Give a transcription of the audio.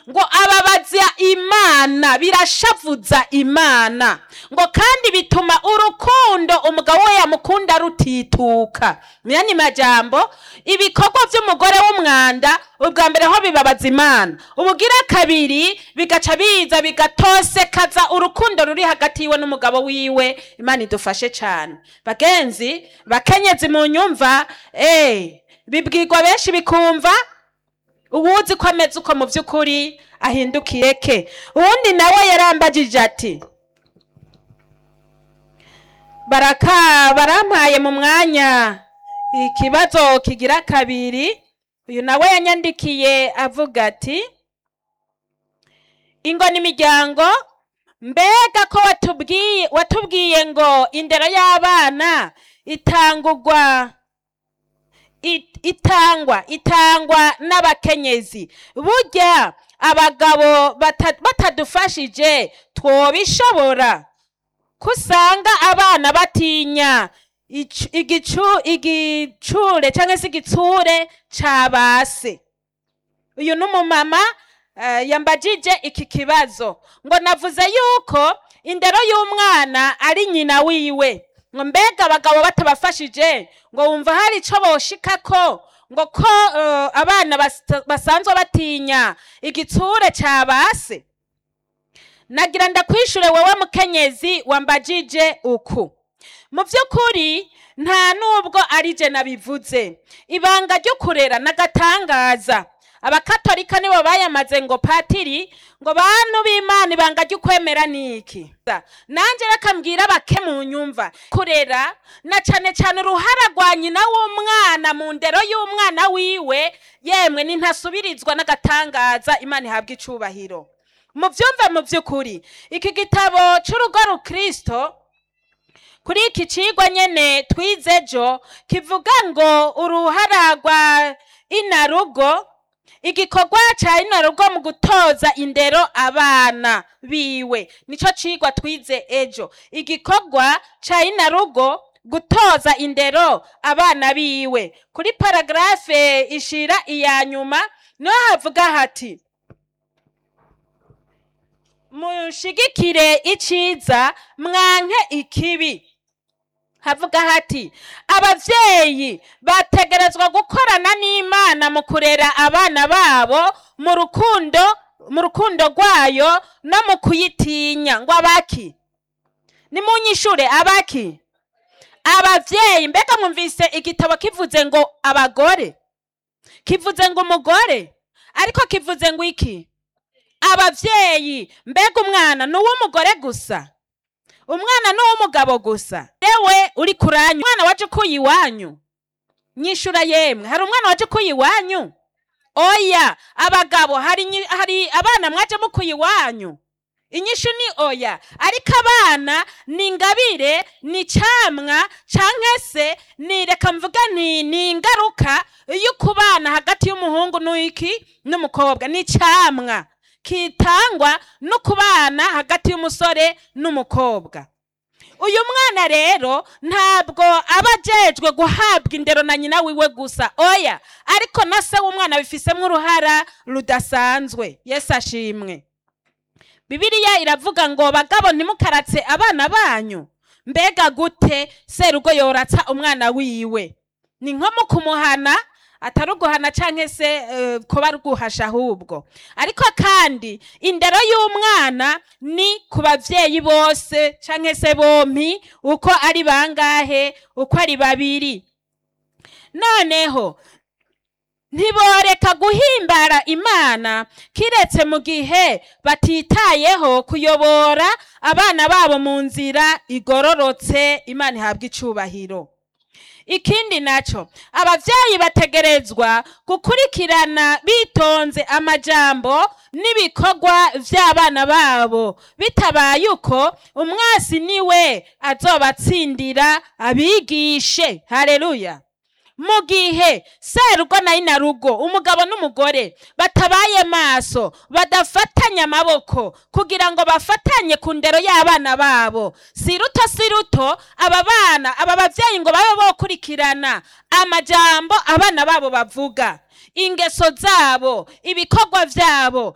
ngo ababaza imana birashavuza imana ngo kandi bituma urukundo umugabo we yamukunda rutituka myani majambo ibikorwa by'umugore w'umwanda ubwa mbere ho bibabaza imana ubugira kabiri bigaca biza bigatosekaza urukundo ruri hagati yiwe n'umugabo wiwe imana idufashe cyane bagenzi bakenyezi mu nyumva eh bibwirwa benshi bikumva uwuzi ko ameze uko mu by'ukuri ahindukiye ke uwundi nawe yarambagije ati baraka barampaye mu mwanya ikibazo kigira kabiri uyu nawe yanyandikiye avuga ati ingo n'imiryango mbega ko watubwiye watubwiye ngo indero y'abana itangurwa it- itangwa itangwa n'abakenyezi burya abagabo bata- batadufashije twobishobora ko usanga abana batinya icu- igicu- igicure cyangwa se igitsure ca base uyu ni umumama eh, yambajije iki kibazo ngo navuze yuko indero y'umwana ari nyina wiwe ngo mbega abagabo batabafashije ngo wumva hari ico boshikako ngo ko eh, abana bas- basanzwe batinya igitsure ca base nagira ndakwishure wewe mukenyezi wambajije uku mu by'ukuri nta nubwo ari je nabivuze ibanga ryo kurera n'agatangaza abakatolika nibo bayamaze ngo patiri ngo bantu b'imana ibanga ry'ukwemera ni iki nanjye reka mbwira abake mu nyumva kurera na cane cane uruhara rwa nyina w'umwana mu ndero y'umwana wiwe yemwe nintasubirizwa n'agatangaza imana ihabwa icubahiro mu byumve mu by'ukuri iki gitabo c'urugo rukristo kuri iki cigwa nyene twize ejo kivuga ngo uruhara rwa inarugo igikorwa ca inarugo mu gutoza indero abana biwe nico cigwa twize ejo igikorwa ca inarugo gutoza indero abana biwe kuri paragarafe ishira iya nyuma niho havuga hati mushigikire iciza mwanke ikibi havuga hati abavyeyi bategerezwa gukorana n'imana mu kurera abana babo mu rukundo mu rukundo rwayo no mu kuyitinya ngo abaki nimunyishure abaki abavyeyi mbega mwumvise igitabo kivuze ngo abagore kivuze ngo umugore ariko kivuze ngo iki abavyeyi mbega umwana ni uw'umugore gusa umwana ni uw'umugabo gusa ewe uri kuranya umwana waje ukuye iwanyu nyishura yemwe hari umwana waje ukuye iwanyu oya abagabo hari nyi- hari abana mwaje mukuye iwanyu inyishu ni oya ariko abana ni ingabire ni camwa canke se ni reka mvuga nti ni ingaruka y'ukubana hagati y'umuhungu n'iki n'umukobwa ni camwa kitangwa no kubana hagati y'umusore n'umukobwa uyu mwana rero ntabwo aba ajejwe guhabwa indero na nyina wiwe gusa oya ariko na se w'umwana bifisemo uruhara rudasanzwe yesu ashimwe bibiliya iravuga ngo bagabo ntimukaratse abana banyu mbega gute serugo yoratsa umwana wiwe ni nko mu kumuhana atari uguhana canke se eh, kuba ari uguhasha ahubwo ariko kandi indero y'umwana ni ku bavyeyi bose canke se bompi uko ari bangahe uko ari babiri noneho ntiboreka guhimbara imana kiretse mu gihe batitayeho kuyobora abana babo mu nzira igororotse imana ihabwa icubahiro ikindi naco abavyeyi bategerezwa gukurikirana bitonze amajambo n'ibikorwa vy'abana babo bitabaye uko umwasi niwe azobatsindira abigishe haleluya mu gihe serugo na inarugo umugabo n'umugore batabaye maso badafatanya amaboko kugira ngo bafatanye ku ndero y'abana babo si ruto si ruto aba bana aba bavyeyi ngo babe bokurikirana amajambo abana babo bavuga ingeso zabo ibikorwa vyabo